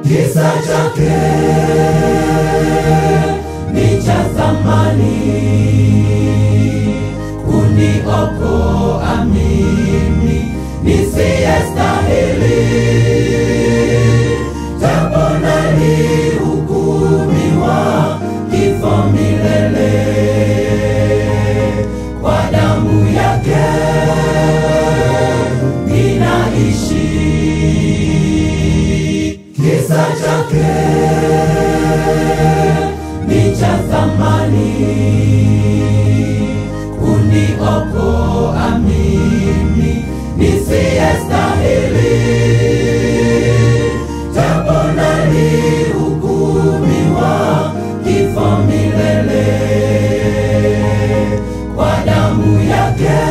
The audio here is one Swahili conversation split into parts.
kisa chake ni cha thamani kuniokoa mimi nisiyestahili, japo nalihukumiwa kifo milele kwa damu yake ninaishi. Kisa chake ni cha thamani kuniokoa mimi nisiyestahili, japo nalihukumiwa kifo milele kwa damu yake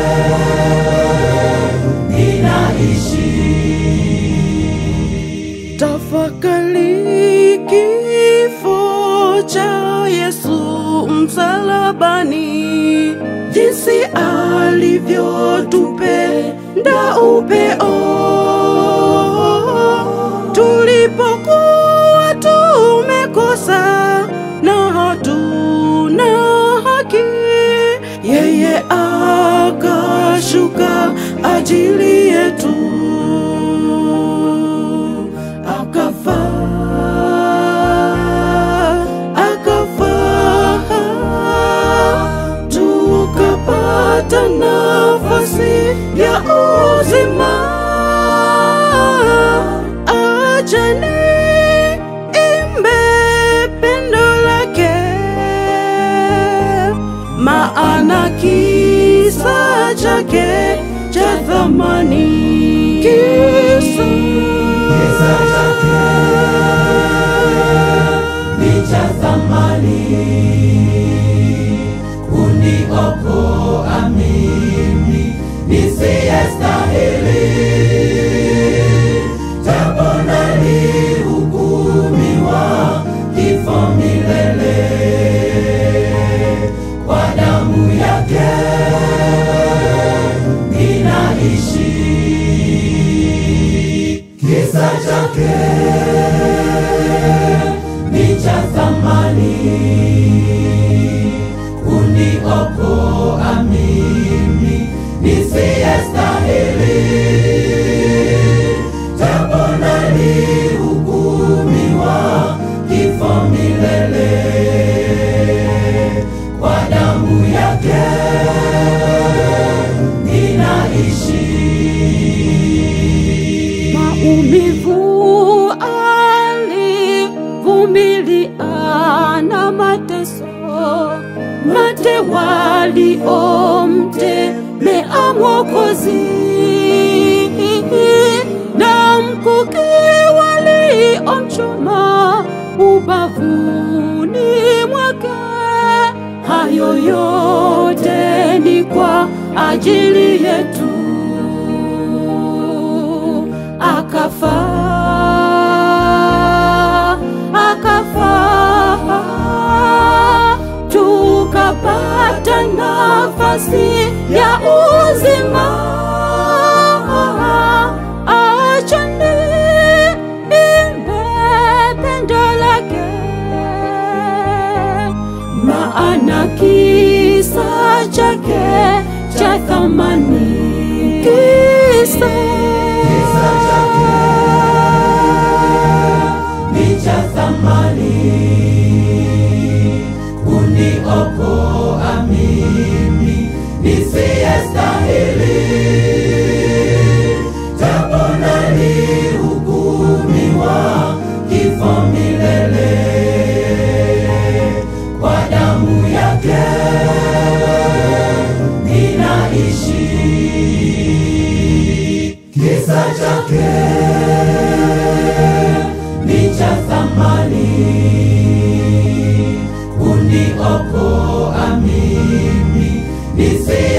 ninaishi. Tafakari kifo cha Yesu msalabani, jinsi alivyotupenda upeo tulipokuwa tumekosa na hatuna haki, yeye akashuka ajili yetu akafa akafa tukapata nafasi ya uzima achani imbe pendo lake maana kisa chake cha thamani kisa Kisa chake ni cha thamani kuniokoa mimi nisiyestahili, japo nalihukumiwa kifo milele kwa damu yake ninaishi. Kisa chake ni cha thamani kuniokoa mimi nisiyestahili, japo nalihukumiwa kifo milele kwa damu yake ninaishi. maumivu alivumilia na mateso mate waliomtemea Mwokozi na mkuki waliomchoma ubavuni mwake. Hayo yote ni kwa ajili yetu akafa akafa tukapata nafasi ya uzima achani imbe pendo lake maana kisa chake cha thamani kisa Kisa chake ni cha thamani kuniokoa mimi nisiyestahili, japo nalihukumiwa kifo milele kwa damu yake ninaishi. Kisa chake ni cha thamani kuniokoa mimi nisi